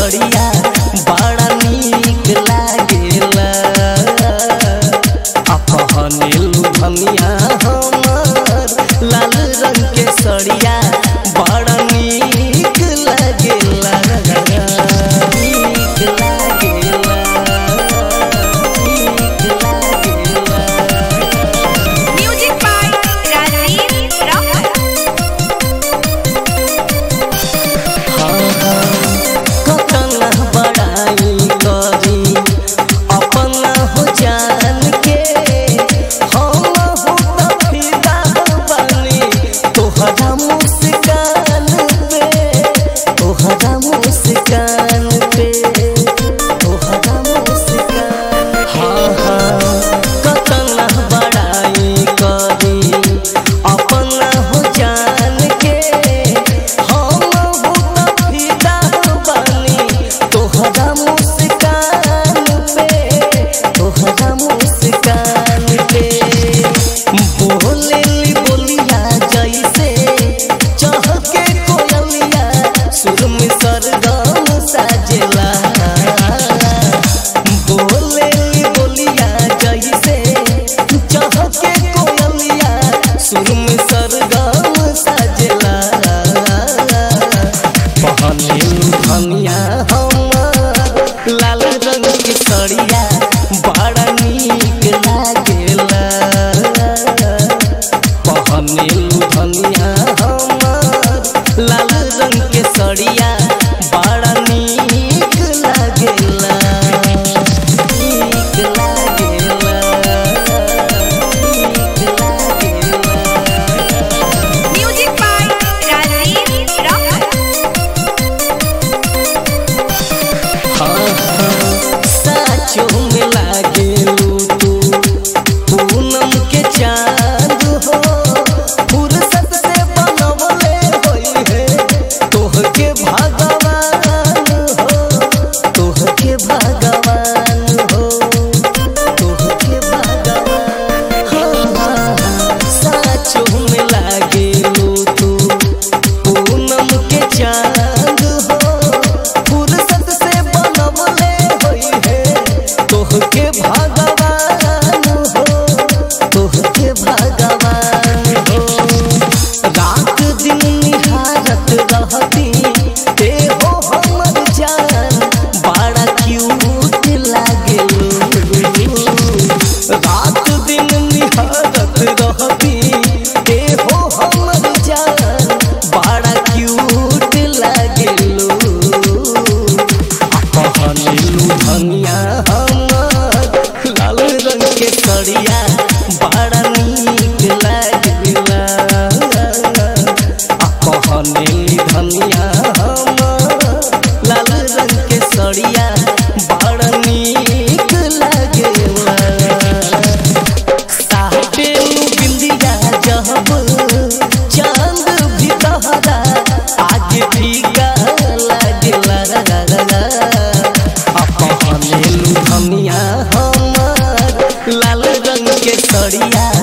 सड़िया बड़ा नीक लागेला अपहनेलु धनिया हमर लाल रंग के सड़िया बड़ा नीक लागेला नीक लागेला नीक लागेला Music by Rajiv Rocker. कतना बड़ाई करी अपना हो जान के हम हो त फिदा बनी तोहरा मुस्कान पे तोहरा मुस्कान पे तोहरा मुस्कान हाँ हाँ कतना बड़ाई करी अपना हो जान के हम हो त फिदा बनी तोहरा मुस्कान पे तोहरा मुस्कान पे बोलेली बोलिया जैसे चहके कोयलिया सुर में सरगम साजेला बोलेली बोलिया जैसे चहके कोयलिया सुर में सरगम साजेला पहनेलु धनिया हमर लाल रंग के सड़िया बड़ा नीक लागेला पहनेलु धनिया हमर लाल रंग के सड़िया बड़ा नीक लागेला नीक लागेला नीक लागेला Music by Rajiv Rocker. साचो में लागेलू तू पूनम के चांद हो फुर्सत से बनवले होई है तोहके भगवान हो तोहके भगवान हो तोहके भगवान हाँ साचो में लागेलू तू पूनम के चांद हो फुर्सत से बनवले होई है तोहके भगवान हो तोहके भगवान हो रात दिन निहारत रहती ते हो हमर जान बड़ा क्यूट लागेलू रात दिन निहारत रहती ते हो हमर जान बड़ा क्यूट लागेलू पहनेलू धनिया हमर लाल रंग के सड़िया बड़ा नीक लागेला पहनेली धनिया हमर लाल रंग के सड़िया बड़ा नीक लागेला साहेबेलू बिंदिया जब चांद भी तहरा आगे फीका लागेला अपहनेलू धनिया हमर लाल रंग के सड़िया